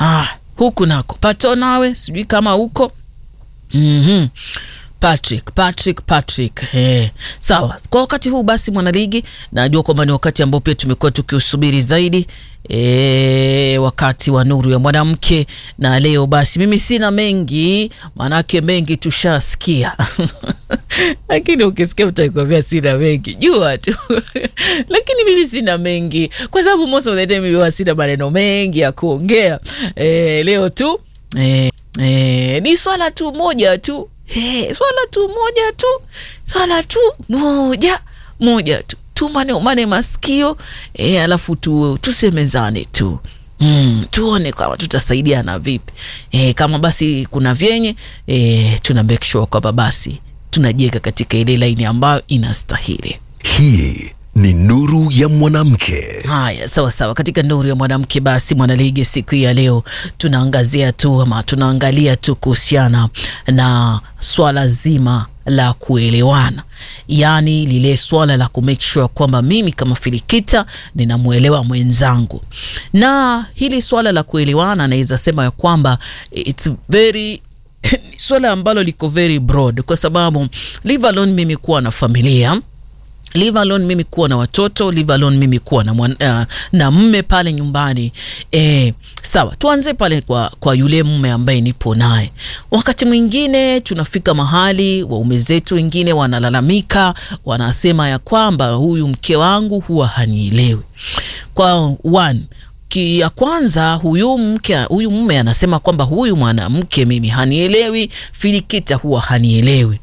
Ah, huku nako pato nawe sijui kama huko mm-hmm. Patrick, Patrick, Patrick. Eh, sawa. Kwa wakati huu basi, mwanaligi, najua kwamba ni wakati ambao pia tumekuwa tukiusubiri zaidi e, wakati wa nuru ya mwanamke, na leo basi mimi sina mengi, maanake mengi tushasikia lakini ukisikia utakwambia sina mengi, jua tu lakini mimi sina mengi kwa sababu most of the time mimi sina maneno mengi ya kuongea e, leo tu e, e, ni swala tu moja tu Hey, swala tu moja tu swala tu moja moja tu tumane umane masikio e, alafu tu, tusemezane tu mm, tuone kama tutasaidiana vipi e, kama basi kuna vyenye e, tuna make sure kwamba basi tunajiweka katika ile laini ambayo inastahili. Hii ni nuru ya mwanamke. Haya, sawa sawa. Katika nuru ya mwanamke, basi mwanaligi, siku ya leo tunaangazia tu ama tunaangalia tu kuhusiana na swala zima la kuelewana, yaani lile swala la kumake sure kwamba mimi kama Filikita ninamwelewa mwenzangu, na hili swala la kuelewana naweza sema ya kwamba it's very swala ambalo liko very broad, kwa sababu leave alone mimi kuwa na familia leave alone mimi kuwa na watoto, leave alone mimi kuwa na, mwan, uh, na mme pale nyumbani e, sawa. Tuanze pale kwa, kwa yule mme ambaye nipo naye. Wakati mwingine tunafika mahali waume zetu wengine wanalalamika, wanasema ya kwamba huyu mke wangu huwa hanielewi. Kwa one ya kwanza huyu mke huyu mume anasema kwamba huyu mwanamke mimi hanielewi, Filikita huwa hanielewi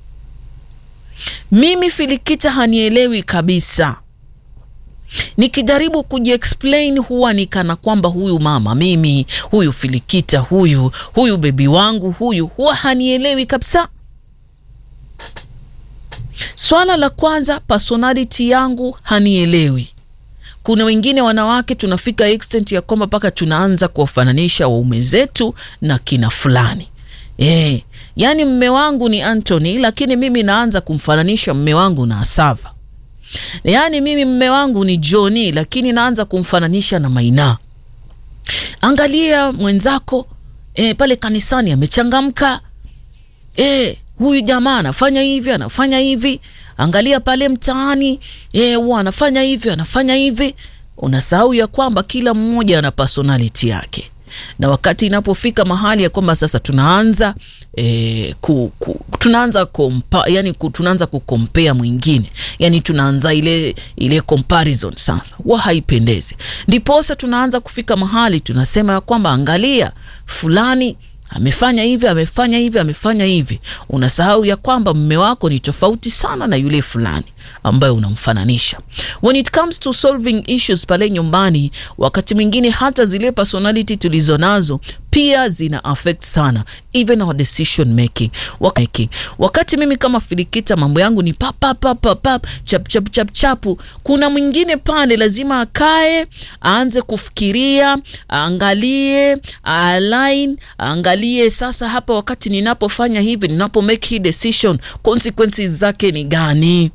mimi Filikita hanielewi kabisa. Nikijaribu kujiexplain huwa ni kana kwamba huyu mama mimi, huyu Filikita, huyu huyu bebi wangu huyu huwa hanielewi kabisa. Swala la kwanza, personality yangu hanielewi. Kuna wengine wanawake tunafika extent ya kwamba mpaka tunaanza kuwafananisha waume zetu na kina fulani eh. Yaani mme wangu ni Anthony lakini mimi naanza kumfananisha mme wangu na Asava. Yaani mimi mme wangu ni Johnny lakini naanza kumfananisha na Maina. Angalia mwenzako e, pale kanisani amechangamka. E, huyu jamaa anafanya hivi anafanya hivi. Angalia pale mtaani e, huwa anafanya hivi anafanya hivi. Unasahau ya kwamba kila mmoja ana personality yake na wakati inapofika mahali ya kwamba sasa tunaanza e, ku, ku, tunaanza kompa, yani ku, tunaanza kukompea mwingine, yani tunaanza ile ile comparison sasa, wa haipendezi. Ndiposa tunaanza kufika mahali tunasema ya kwamba angalia fulani amefanya hivi amefanya hivi amefanya hivi. Unasahau ya kwamba mme wako ni tofauti sana na yule fulani ambayo unamfananisha. When it comes to solving issues pale nyumbani, wakati mwingine hata zile personality tulizo nazo pia zina affect sana even our decision making. Wakati, wakati mimi kama Filikita mambo yangu ni pap pap pap pap pap chap chap chap chapu, kuna mwingine pale lazima akae aanze kufikiria, aangalie, align, aangalie sasa hapa, wakati ninapofanya hivi, ninapo make hii decision, consequences zake ni gani?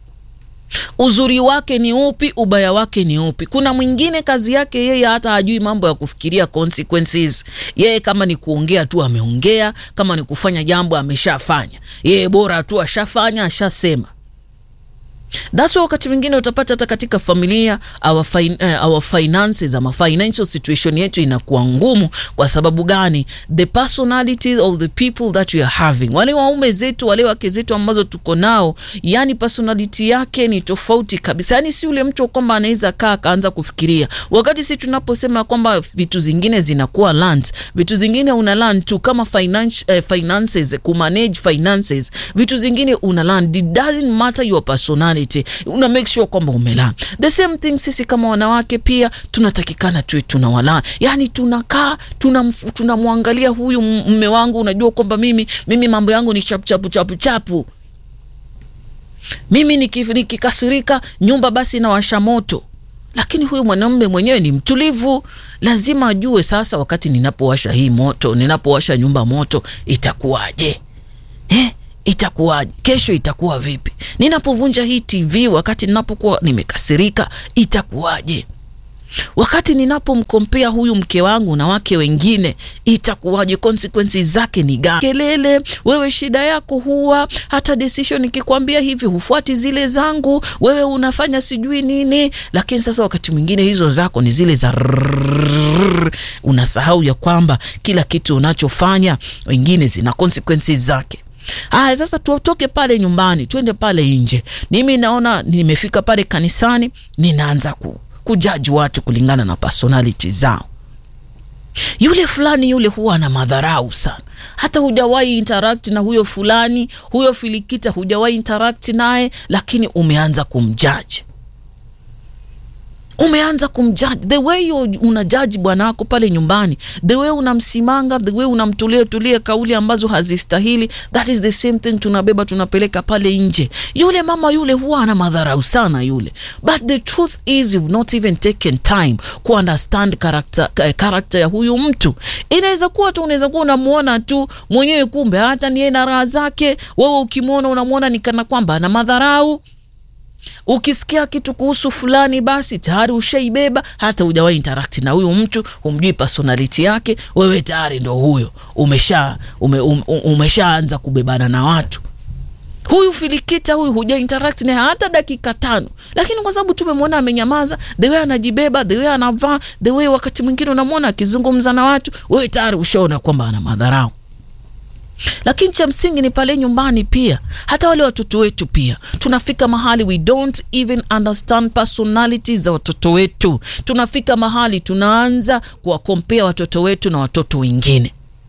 uzuri wake ni upi? Ubaya wake ni upi? Kuna mwingine kazi yake yeye hata hajui mambo ya kufikiria consequences. Yeye kama ni kuongea tu ameongea, kama ni kufanya jambo ameshafanya, yeye bora tu ashafanya, ashasema. That's why wakati mwingine utapata hata katika familia our, fin uh, our finances ama financial situation yetu inakuwa ngumu. Kwa sababu gani? The personality of the people that we are having, wale waume zetu, wale wake zetu ambazo tuko nao, yani personality yake ni tofauti kabisa. Yani si ule mtu kwamba anaweza kaa akaanza kufikiria, wakati si tunaposema kwamba vitu zingine zinakuwa learned, vitu zingine una learn tu kama finance, uh, finances, kumanage finances, vitu zingine una learn. It doesn't matter your personality una make sure kwamba umelala. The same thing sisi kama wanawake pia tunatakikana tuwe tunawala, yani tunakaa tunamwangalia tuna huyu mme wangu, unajua kwamba mimi mimi mambo yangu ni chapu chapu chapu chapu, mimi nikikasirika nyumba basi nawasha moto lakini huyu mwanamume mwenyewe ni mtulivu, lazima ajue sasa, wakati ninapowasha hii moto, ninapowasha nyumba moto itakuwaje eh? Itakuwaje kesho? Itakuwa vipi ninapovunja hii TV wakati ninapokuwa nimekasirika? Itakuwaje? wakati ninapomkompea huyu mke wangu na wake wengine itakuwaje? consequences zake ni gani? Kelele, wewe shida yako huwa hata decision nikikwambia hivi hufuati zile zangu, wewe unafanya sijui nini. Lakini sasa wakati mwingine hizo zako ni zile za rrrr, unasahau ya kwamba kila kitu unachofanya wengine zina consequences zake. Haya, sasa tutoke pale nyumbani twende pale nje. Mimi naona nimefika pale kanisani, ninaanza ku kujaji watu kulingana na personality zao. Yule fulani yule huwa ana madharau sana, hata hujawahi interact na huyo fulani, huyo filikita hujawahi interact naye, lakini umeanza kumjaji umeanza kumjaji the way you unajaji bwana wako pale nyumbani, the way unamsimanga, the way unamtulia tulia kauli ambazo hazistahili. That is the same thing tunabeba tunapeleka pale nje. Yule mama yule huwa ana madharau sana yule, but the truth is you've not even taken time ku understand character, character ya huyu mtu. Inaweza kuwa tu unaweza kuwa unamuona tu mwenyewe, kumbe hata ni yeye na raha zake. Wewe ukimwona unamwona ni kana kwamba ana madharau Ukisikia kitu kuhusu fulani basi tayari ushaibeba, hata hujawahi interact na huyu mtu, humjui personality yake, wewe tayari ndo huyo umesha ume, um, umeshaanza kubebana na watu. Huyu filikita huyu huja interact naye hata dakika tano, lakini kwa sababu tumemwona amenyamaza, the way anajibeba, the way anavaa, the way wakati mwingine unamwona akizungumza na watu, wewe tayari ushaona kwamba ana madharau lakini cha msingi ni pale nyumbani pia, hata wale watoto wetu pia, tunafika mahali we don't even understand personalities za watoto wetu. Tunafika mahali tunaanza kuwakompea watoto wetu na watoto wengine.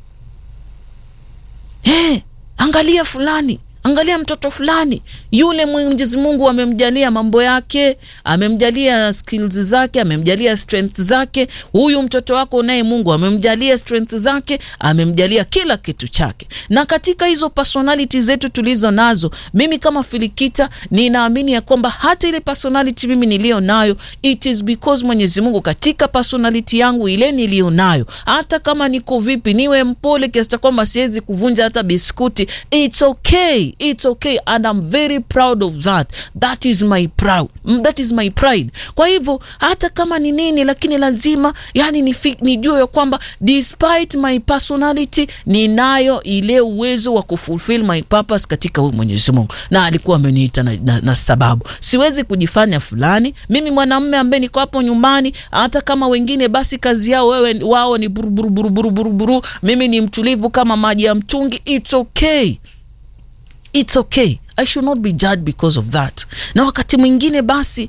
Hey, angalia fulani angalia mtoto fulani yule, Mwenyezi Mungu amemjalia mambo yake, amemjalia skills zake, amemjalia strength zake. Huyu mtoto wako naye Mungu amemjalia strength zake, amemjalia kila kitu chake. Na katika hizo personality zetu tulizo nazo, mimi kama Filikita ninaamini ya kwamba hata ile personality mimi niliyo nayo, it is because Mwenyezi Mungu katika personality yangu ile niliyo nayo, hata kama niko vipi, niwe mpole kiasi cha kwamba siwezi kuvunja hata biskuti, it's okay It's okay and I'm very proud of that. That is my proud. That is my pride. Kwa hivyo hata kama ni nini, lakini lazima yani nijue ya kwamba despite my personality ninayo ile uwezo wa kufulfill my purpose katika huyu Mwenyezi Mungu, na alikuwa ameniita na, na, na sababu. Siwezi kujifanya fulani. Mimi mwanamume ambaye niko hapo nyumbani, hata kama wengine basi kazi yao wewe wao ni buruburu buruburu buruburu, mimi ni mtulivu kama maji ya mtungi. It's okay. It's okay. I should not be judged because of that. Na wakati mwingine basi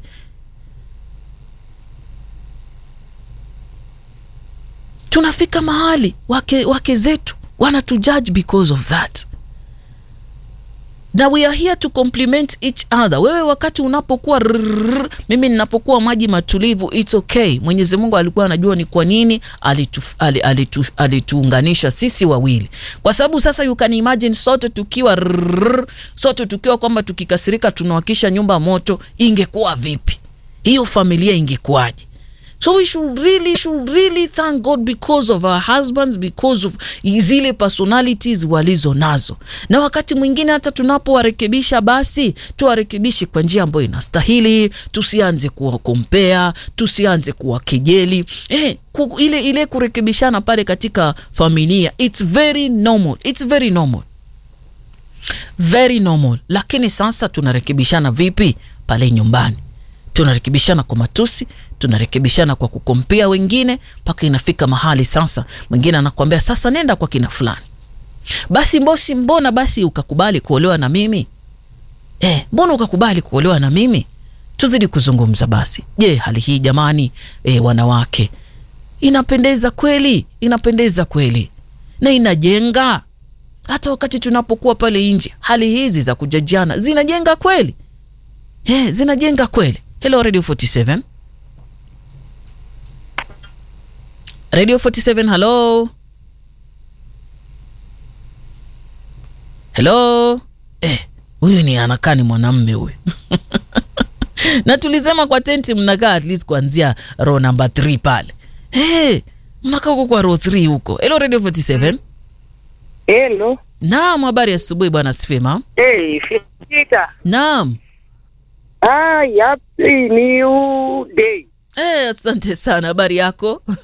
tunafika mahali wake, wake zetu wanatujudge because of that na we are here to compliment each other. Wewe wakati unapokuwa rrrr, mimi ninapokuwa maji matulivu, it's okay. Mwenyezi Mungu alikuwa anajua ni kwa nini alituunganisha alitu, alitu sisi wawili, kwa sababu sasa you can imagine sote tukiwa rrrr, sote tukiwa kwamba tukikasirika tunawakisha nyumba moto, ingekuwa vipi? Hiyo familia ingekuwaje? So we should really, should really thank God because of our husbands, because of zile personalities walizo nazo. Na wakati mwingine hata tunapowarekebisha, basi tuwarekebishe kwa njia ambayo inastahili. Tusianze kuwakompea, tusianze kuwakejeli. Eh, ku, ile, ile kurekebishana pale katika familia, it's very normal, it's very normal, very normal. Lakini sasa tunarekebishana vipi pale nyumbani? Tunarekebishana kwa matusi, tunarekebishana kwa kukompea wengine, mpaka inafika mahali sasa mwingine anakuambia sasa, nenda kwa kina fulani basi. Mbosi, mbona basi ukakubali kuolewa na mimi eh? Mbona ukakubali kuolewa na mimi? Tuzidi kuzungumza basi. Je, hali hii jamani, eh, wanawake, inapendeza kweli? Inapendeza kweli na inajenga hata wakati tunapokuwa pale nje, hali hizi za kujajiana zinajenga kweli eh, zinajenga kweli. Hello Radio 47. Radio 47, hello. Hello. Eh, huyu ni anakaa ni mwanamme huyu. Na tulisema kwa tenti mnakaa at least kuanzia row number 3 pale. Eh, mnakaa huko kwa row 3 huko. Hello Radio 47. Hello. Naam, habari asubuhi bwana Sifema. Hey, Fikita. Naam. Ah, happy new day. Eh, asante sana. Habari yako?